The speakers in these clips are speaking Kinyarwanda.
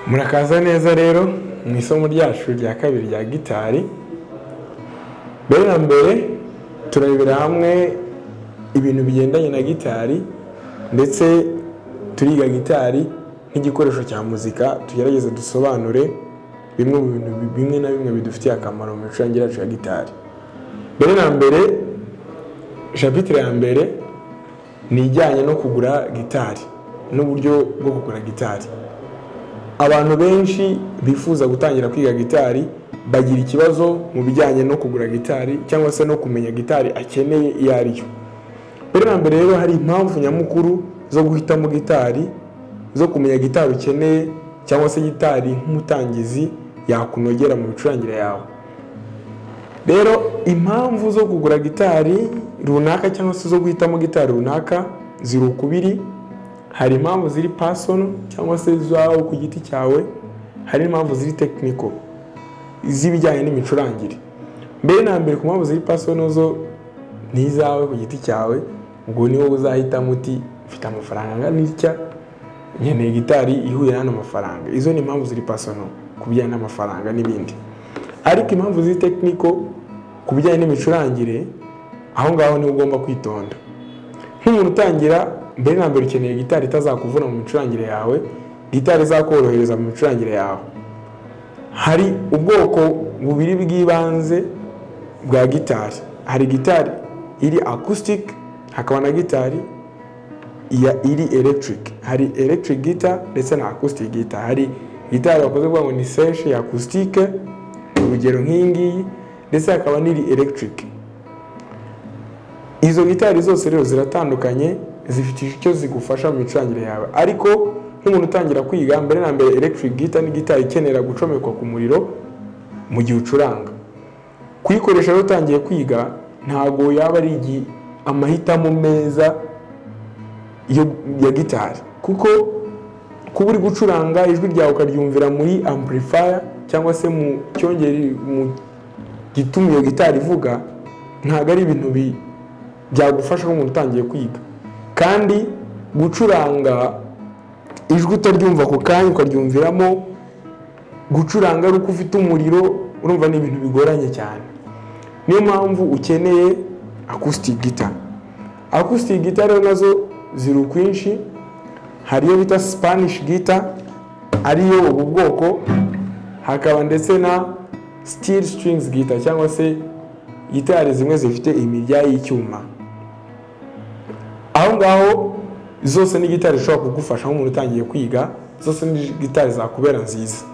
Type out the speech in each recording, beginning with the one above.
murakaza neza rero mu isomo ryacu rya kabiri rya gitari mbere na mbere turarebera hamwe ibintu bigendanye na gitari ndetse turiga gitari nk'igikoresho cya muzika tugerageze dusobanure bimwe mu bintu bimwe na bimwe bidufitiye akamaro mu micurangire yacu ya gitari mbere na mbere shapitire ya mbere ni ijyanye no kugura gitari n'uburyo bwo kugura gitari abantu benshi bifuza gutangira kwiga gitari bagira ikibazo mu bijyanye no kugura gitari cyangwa se no kumenya gitari akeneye iyo ari yo mbere na mbere rero hari impamvu nyamukuru zo guhitamo gitari zo kumenya gitari ukeneye cyangwa se gitari nk'umutangizi yakunogera mu micurangire yawe rero impamvu zo kugura gitari runaka cyangwa se zo guhitamo gitari runaka ziri ukubiri hari impamvu ziri pasono cyangwa se zawe ku giti cyawe hari impamvu ziri tekiniko z'ibijyanye n'imicurangire mbere na mbere ku mpamvu ziri pasono zo ni izawe ku giti cyawe ubwo ni wowe uzahitamo uti mfite amafaranga angana itya nkeneye gitari ihuye n'ano mafaranga izo ni impamvu ziri pasono ku bijyanye n'amafaranga n'ibindi ariko impamvu ziri tekiniko ku bijyanye n'imicurangire aho ngaho niho ugomba kwitonda nk'umuntu utangira mbere na mbere ukeneye gitari itazakuvuna mu micurangire yawe gitari izakorohereza mu micurangire yawe hari ubwoko bubiri bw'ibanze bwa gitari hari gitari iri acoustic hakaba na gitari iri electric hari electric guitar ndetse na acoustic guitar hari gitari bakunze kuvuga ngo ni seshi ya acoustic urugero nk'iyi ngiyi ndetse hakaba n'iri electric izo gitari zose rero ziratandukanye zifite icyo zigufasha mu micurangire yawe ariko nk'umuntu utangira kwiga mbere na mbere electric guitar ni gitari ikenera gucomekwa ku muriro mu gihe ucuranga kuyikoresha rero utangiye kwiga ntabwo yaba ari amahitamo meza ya gitari kuko kuba uri gucuranga ijwi ryawe ukaryumvira muri amplifier cyangwa se mu cyongere mu gituma iyo gitari ivuga ntabwo ari ibintu byagufasha nk'umuntu utangiye kwiga kandi gucuranga ijwi utaryumva ako kanya ukaryumviramo gucuranga ari uko ufite umuriro urumva ni ibintu bigoranye cyane niyo mpamvu ukeneye acoustic guitar acoustic guitar rero nazo ziri ukwinshi hari iyo bita spanish guitar ariyo ubu bwoko hakaba ndetse na steel strings guitar cyangwa se gitari zimwe zifite imirya y'icyuma aho ngaho zose ni gitari zishobora kugufasha nk'umuntu utangiye kwiga zose ni gitari zakubera nziza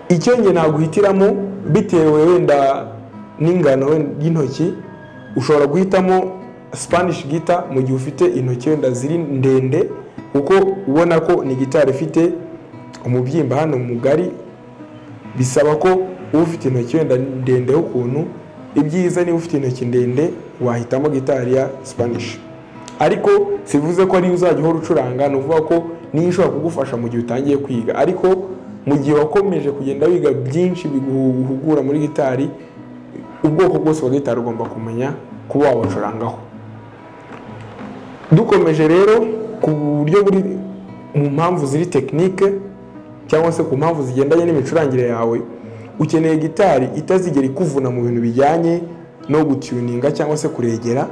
icyo nge naguhitiramo bitewe wenda n'ingano y'intoki ushobora guhitamo spanish gita mu gihe ufite intoki wenda ziri ndende kuko ubona ko ni gitari ifite umubyimba hano mugari bisaba ko uba ufite intoki wenda ndende ukuntu ibyiza niba ufite intoki ndende wahitamo gitari ya spanish ariko sivuze ko ariyo uzajya uhora ucuranga ni ukuvuga ko niyo ishobora kugufasha mu gihe utangiye kwiga ariko mu gihe wakomeje kugenda wiga byinshi biguhugura muri gitari ubwoko bwose bwa gitari ugomba kumenya kuba wabacurangaho dukomeje rero ku buryo buri mu mpamvu ziri tekinike cyangwa se ku mpamvu zigendanye n'imicurangire yawe ukeneye gitari itazigera ikuvuna mu bintu bijyanye no gutuninga cyangwa se kuregera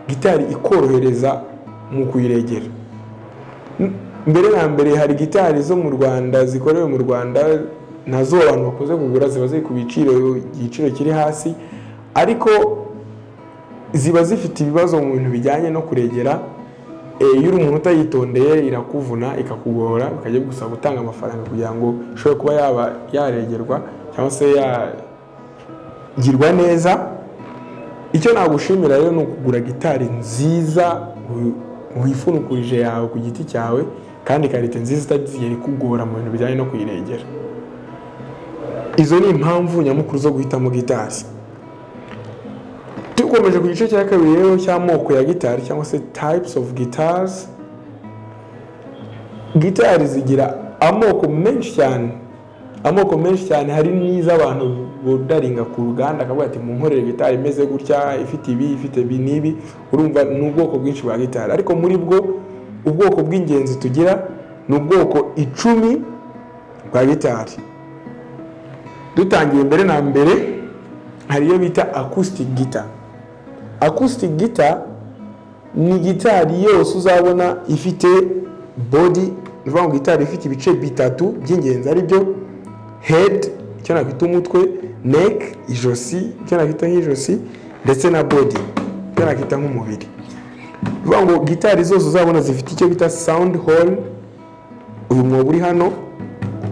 gitari ikorohereza mu kuyiregera mbere na mbere hari gitari zo mu rwanda zikorewe mu rwanda nazo abantu bakunze kugura ziba ziri ku biciro igiciro kiri hasi ariko ziba zifite ibibazo mu bintu bijyanye no kuregera iyo uri umuntu utayitondeye irakuvuna ikakugora bikajya gusaba gutanga amafaranga kugira ngo ishobore kuba yaba yaregerwa cyangwa se yagirwa neza icyo nagushimira rero ni ukugura gitari nziza wifunukurije yawe ku giti cyawe kandi karite nziza itazigera ikugora mu bintu bijyanye no kuyiregera izo ni impamvu nyamukuru zo guhitamo gitari dukomeje ku gice cya kabiri rero cy'amoko ya gitari cyangwa se types of guitars gitari zigira amoko menshi cyane amoko menshi cyane hari n'iz'abantu bodaringa ku ruganda akavuga ati munkorere gitari imeze gutya ifite ibi ifite ibi n'ibi urumva ni ubwoko bwinshi bwa gitari ariko muri bwo ubwoko bw'ingenzi tugira ni ubwoko icumi rwa gitari dutangiye mbere na mbere hari iyo bita acoustic guitar acoustic guitar ni gitari yose uzabona ifite body ni ukuvuga ngo gitari ifite ibice bitatu by'ingenzi ari byo head icyo nakwita umutwe neck ijosi icyo nakwita nk'ijosi ndetse na body icyo nakwita nk'umubiri ni ukuvuga ngo gitari zose uzabona zifite icyo bita sound hole uyu mwobo uri hano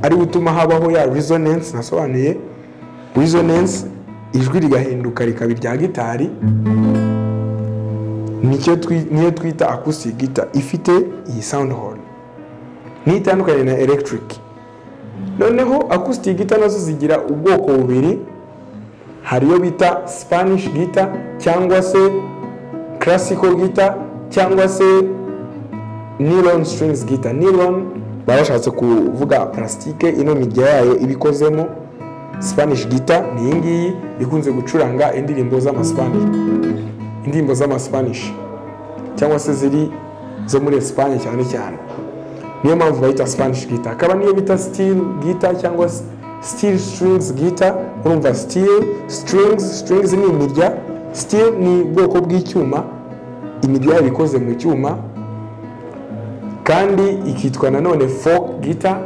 ari wo utuma habaho ya resonance nasobanuye resonance ijwi rigahinduka rikaba irya gitari nicyo twi- niyo twita acoustic guitar ifite iyi sound hole niyo itandukanye na electric noneho acoustic guitar nazo zigira ubwoko bubiri hari iyo bita spanish guitar cyangwa se classical guitar cyangwa se nylon strings guitar nylon baba bashatse kuvuga plastique ino mirya yayo ibikozemo spanish guitar ni iyi ngiyi ikunze gucuranga indirimbo z'amaspanish indirimbo z'amaspanish cyangwa se ziri zo muri Espagne cyane cyane niyo mpamvu bayita spanish guitar akaba niyo bita steel guitar cyangwa s- steel strings guitar urumva steel strings strings ni imirya steel ni ubwoko bw'icyuma imirya yayo ikoze mu cyuma kandi ikitwa nanone folk guitar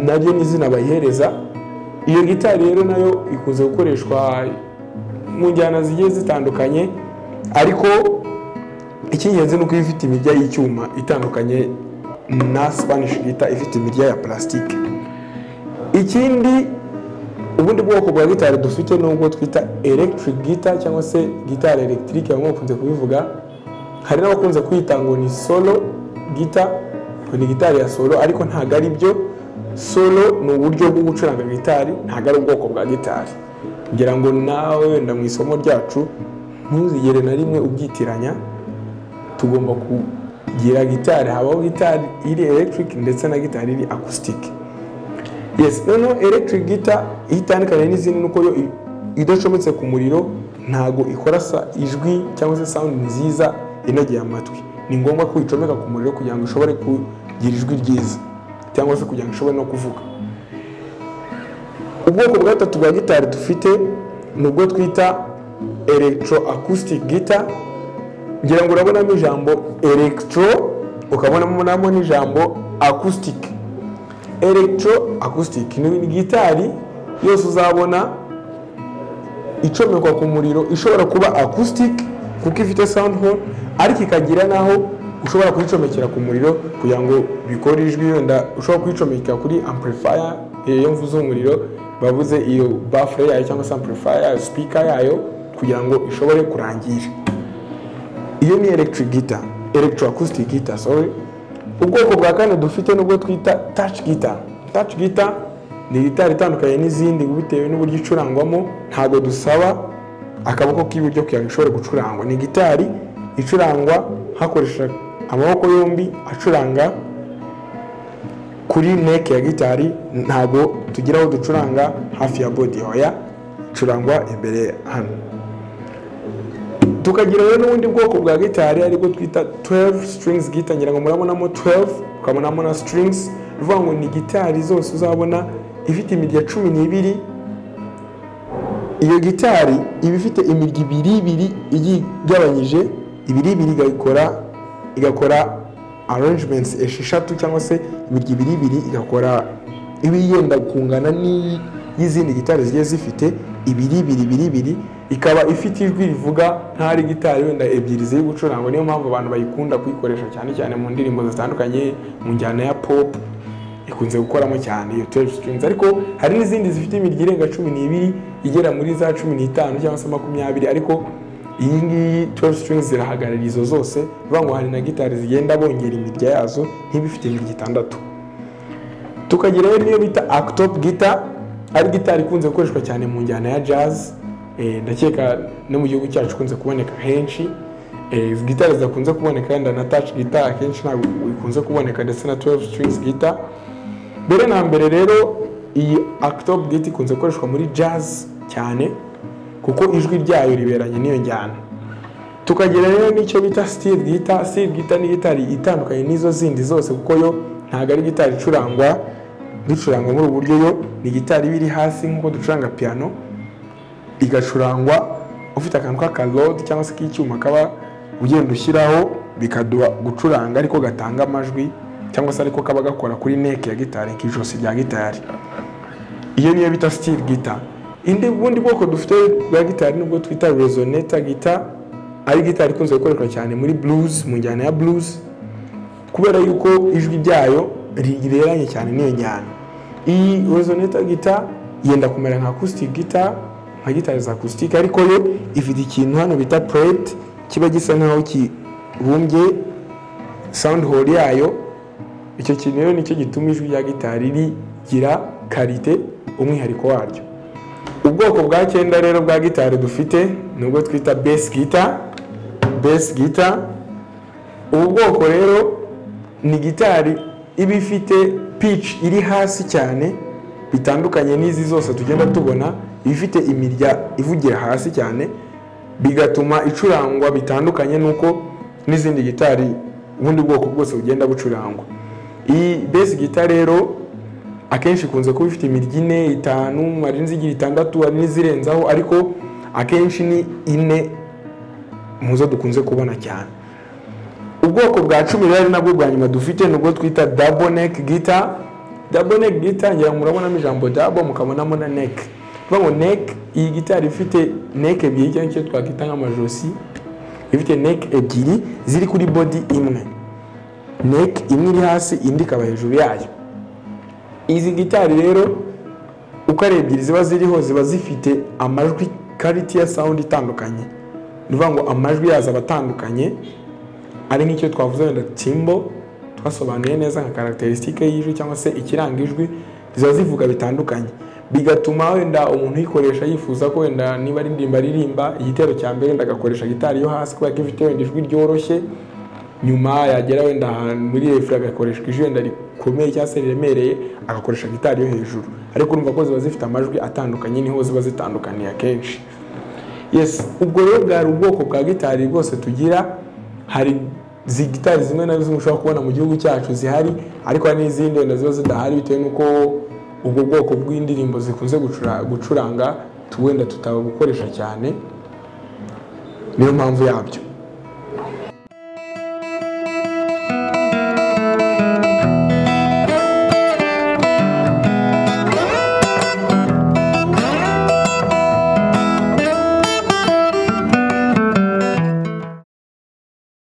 naryo ni izina bayihereza iyo gitari rero nayo ikunze gukoreshwa mu njyana zigiye zitandukanye ariko icy'ingenzi ni uko iba ifite imirya y'icyuma itandukanye na spanish guitar ifite imirya ya plastique ikindi ubundi bwoko bwa gitari dufite ni ubwo twita electric guitar cyangwa se gitari electric bamwe bakunze kubivuga hari n'abakunze kwita ngo ni solo gita ngo ni gitari ya solo ariko ntabwo ari byo solo ni uburyo bwo gucuranga gitari ntabwo ari ubwoko bwa gitari ngira ngo nawe wenda mu isomo ryacu ntuzigere na rimwe ubyitiranya tugomba kugira gitari habaho gitari iri electric ndetse na gitari iri acoustic yes noneho electric guitar iyo itandukanye n'izindi ni uko yo i- idacometse ku muriro ntago ikora sa ijwi cyangwa se sound nziza inogeye amatwi ni ngombwa ko uyicomeka ku muriro kugira ngo ishobore kugira ijwi ryiza cyangwa se kugira ngo ishobore no kuvuga ubwoko bwa gatatu bwa gitari dufite ni ubwo twita electro acoustic guitar ngira ngo urabonamo ijambo electro ukabonamo n'ijambo acoustic electro acoustic ni ni gitari yose uzabona icomekwa ku muriro ishobora kuba acoustic kuko ifite sound hole ariko ikagira naho ushobora kuyicomekera ku muriro kugira ngo bikore ijwi wenda ushobora kuyicomeka kuri amplifier iyo mvuze umuriro bavuze iyo bafure yayo cyangwa se amplifier yayo speaker yayo kugira ngo ishobore kurangira iyo ni electric guitar electro acoustic guitar sorry ubwoko bwa kane dufite nubwo twita touch guitar touch guitar ni gitari itandukanye n'izindi bitewe n'uburyo icurangwamo ntabwo dusaba akaboko k'iburyo kugira ngo ishobore gucurangwa ni gitari icurangwa hakoresha amaboko yombi acuranga kuri neck ya gitari ntabwo tugira aho ducuranga hafi ya body oya icurangwa imbere hano tukagira rero n'ubundi bwoko bwa gitari aribwo twita 12 strings guitar ngira ngo murabonamo 12 ukabonamo na strings bivuga ngo ni gitari zose uzabona ifite imirya cumi n'ibiri iyo gitari iba ifite imirya ibiri ibiri igiye igabanyije ibiri ibiri igakora igakora arrangements esheshatu cyangwa se imirya ibiri ibiri igakora iba yenda kungana n'iyi- y'izindi gitari zigiye zifite ibiri ibiri ibiri ibiri ikaba ifite ijwi rivuga ntari gitari wenda ebyiri ziri gucurangwa niyo mpamvu abantu bayikunda kuyikoresha cyane cyane mu ndirimbo zitandukanye mu njyana ya pop ikunze gukoramo cyane iyo 12 strings ariko hari n'izindi zifite imirya irenga cumi n'ibiri igera muri za cumi n'itanu cyangwa se makumyabiri ariko iyi ngiyi 12 strings zirahagarara izo zose bivuga ngo hari na gitari zigenda bongera imirya yazo ntiba ifite imirya itandatu tukagerayo niyo bita actop guitar ari gitari ikunze gukoreshwa cyane mu njyana ya jazz Eh, ndakeka no mu gihugu cyacu ikunze kuboneka henshi Eh, izi gitari zidakunze kuboneka wenda na touch guitar akenshi ntabwo ikunze kuboneka ndetse na 12 strings guitar mbere na mbere rero iyi actop guitar ikunze gukoreshwa muri jazz cyane kuko ijwi ryayo riberanye n'iyo njyana tukagera rero n'icyo bita steel guitar steel guitar ni gitari itandukanye n'izo zindi zose kuko yo ntabwo ari gitari icurangwa ducuranga muri ubu buryo yo ni gitari iba iri hasi nk'uko ducuranga piyano igacurangwa ufite akantu k'akarode cyangwa se k'icyuma kaba ugenda ushyiraho bikaduha gucuranga ariko gatanga amajwi cyangwa se ariko kaba gakora kuri neke ya gitari nk'ijosi rya gitari iyo niyo bita sitiri gita indi bundi bwoko dufite bwa gitari nubwo twita rezoneta gita ari gitari ikunze gukoreshwa cyane muri blues mu njyana ya blues kubera yuko ijwi ryayo rireranye cyane n'iyo njyana iyi rezoneta gita yenda kumera nka acoustic gita nka gitari za acoustic ariko yo ifite ikintu hano bita plate kiba gisa nkaho kibumbye sound hole yayo icyo kintu rero nicyo gituma ijwi rya gitari rigira karite umwihariko waryo ubwoko bwa cyenda rero bwa gitari dufite ni ubwo twita base guitar base guitar ubu bwoko rero ni gitari iba ifite pitch iri hasi cyane bitandukanye n'izi zose tugenda tubona iba ifite imirya ivugira hasi cyane bigatuma icurangwa bitandukanye n'uko n'izindi gitari ubundi bwoko bwose bugenda bucurangwa iyi base guitar rero akenshi ikunze kuba ifite imirya ine itanu hari n'izigira itandatu hari n'izirenzaho ariko akenshi ni ine mu zo dukunze kubona cyane ubwoko bwa cumi rero ari nabwo bwa nyuma dufite ni ubwo twita dabo neke gita dabo neke gita ngira ngo murabonamo ijambo dabo mukabonamo na neke bivuga ngo neke iyi gitari ifite neke ebyiri cyangwa icyo twakwita nk'amajosi ifite neke ebyiri ziri kuri bodi imwe neke imwe iri hasi indi ikaba hejuru yayo izi gitari rero uko ari ebyiri ziba ziriho ziba zifite amajwi kariti ya sawundi itandukanye ni ukuvuga ngo amajwi yazo aba atandukanye ari nk'icyo twavuze wenda timbo twasobanuye neza nka karacterisitike y'ijwi cyangwa se ikiranga ijwi ziba zivuga bitandukanye bigatuma wenda umuntu uyikoresha yifuza ko wenda niba ari indirimbo aririmba igitero cya mbere wenda agakoresha gitari yo hasi kubera ko ifite wenda ijwi ryoroshye nyuma yagera wenda ahantu muri refure agakoreshwa ijwi wenda rikomeye cyangwa se riremereye agakoresha gitari yo hejuru ariko urumva ko ziba zifite amajwi atandukanye niho ziba zitandukaniye akenshi yes ubwo rero bwari ubwoko bwa gitari bwose tugira hari izi gitari zimwe na zimwe ushobora kubona mu gihugu cyacu zihari ariko hari n'izindi wenda ziba zidahari bitewe n'uko ubwo bwoko bw'indirimbo zikunze gucuranga wenda tutabukoresha cyane niyo mpamvu yabyo